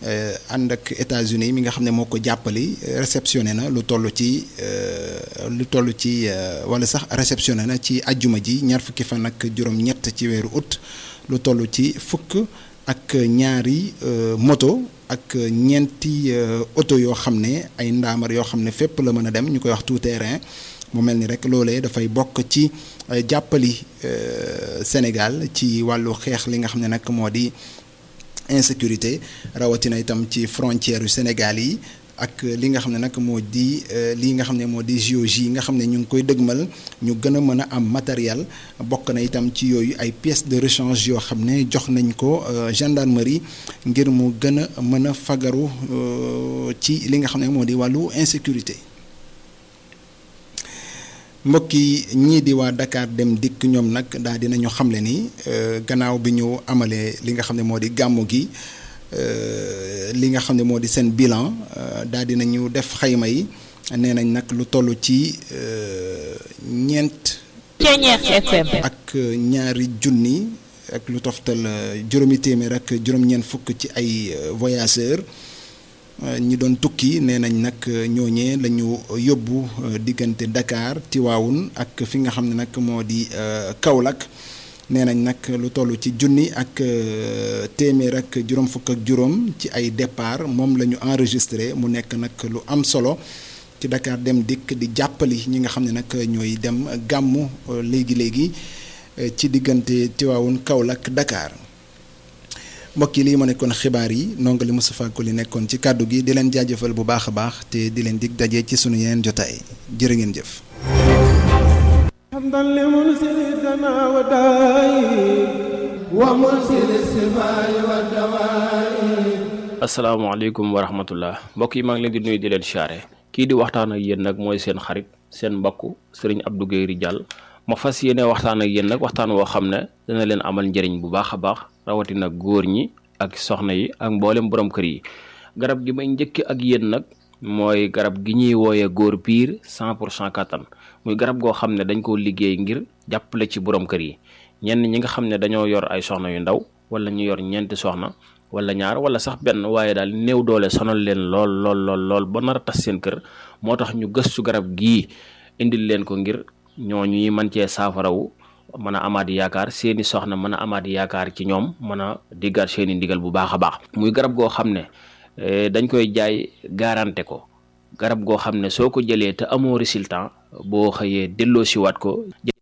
ànd ak États-Unis mi nga xam ne moo ko jàppali réceptionné na lu toll ci lu toll ci wala sax réceptionné na ci ajjuma ji ñaar fukki fan ak juróom-ñett ci weeru août lu toll ci fukk ak ñaari moto ak ñeenti oto yoo xam ne ay ndaamar yoo xam ne fépp la mën a dem ñu koy wax tout terrain mu mel ni rek loolee dafay bokk ci jàppali Sénégal ci wàllu xeex li nga xam ne nag moo di insécurité rawatina itam ci frontière yu Sénégal yi ak li nga xam ne nag moo di lii nga xam ne moo di JOJ yi nga xam ne ñu ngi koy dëgmal ñu gën a mën a am matériel bokk na itam ci yooyu ay pièces de rechange yoo xam ne jox nañ ko gendarmerie ngir mu gën a mën a fagaru ci li nga xam ne moo di wàllu insécurité. mbokk yi ñii di waa Dakar dem dikk ñoom nag daal dinañu xamle ni gannaaw bi ñu amalee li nga xam ne moo di gàmmu gi li nga xam ne moo di seen bilan daal dinañu def xayma yi nee nañ nag lu toll ci ñeent. ak ñaari junni ak lu toftal juróomi téeméer ak juróom-ñeent fukk ci ay voyageurs. ñi doon tukki nee nañ nag ñooñee la ñu yóbbu diggante Dakar Tiwaawun ak fi nga xam ne nag moo di Kaolack nee nañ nag lu toll ci junni ak téeméer ak juróom fukk ak juróom ci ay départ moom la ñu enregistré mu nekk nag lu am solo ci Dakar dem dikk di jàppali ñi nga xam ne nag ñooy dem gàmmu léegi léegi ci diggante Tiwaawun Kaolack Dakar. mbokk yi lii ma nekkoon xibaar yi ndongali Moustapha Koli nekkoon ci kàddu gi di leen jaajëfal bu baax a baax te di leen dig daje ci sunu yeneen jotaay jërë ngeen jëf asalaamaaleykum wa rahmatullah mbokk yi maa ngi leen di nuyu di leen siyaare kii di waxtaan ak yéen nag mooy seen xarit seen mbokk sëriñ Abdou Guèye Ridial ma fas yéene waxtaan ak yéen nag waxtaan woo xam ne dana leen amal njëriñ bu baax a baax rawatina góor ñi ak soxna yi ak mboolem borom kër yi garab gi may njëkk ak yéen nag mooy garab gi ñuy wooyee góor piir cent pour cent kattan muy garab goo xam ne dañ koo liggéey ngir jàppale ci borom kër yi ñenn ñi nga xam ne dañoo yor ay soxna yu ndaw wala ñu yor ñeenti soxna wala ñaar wala sax benn waaye daal néew doole sonal leen lool lool lool lool ba nar a tas seen kër moo tax ñu gëstu garab gii indil leen ko ngir ñooñu yi mën cee saafarawu mën a amaat yaakaar seeni soxna mën a amaat yaakaar ci ñoom mën a diggaat seeni ndigal bu baax a baax muy garab goo xam ne dañ koy jaay garanté ko garab goo xam ne soo ko jëlee te amoo résultat boo xëyee delloo siwaat ko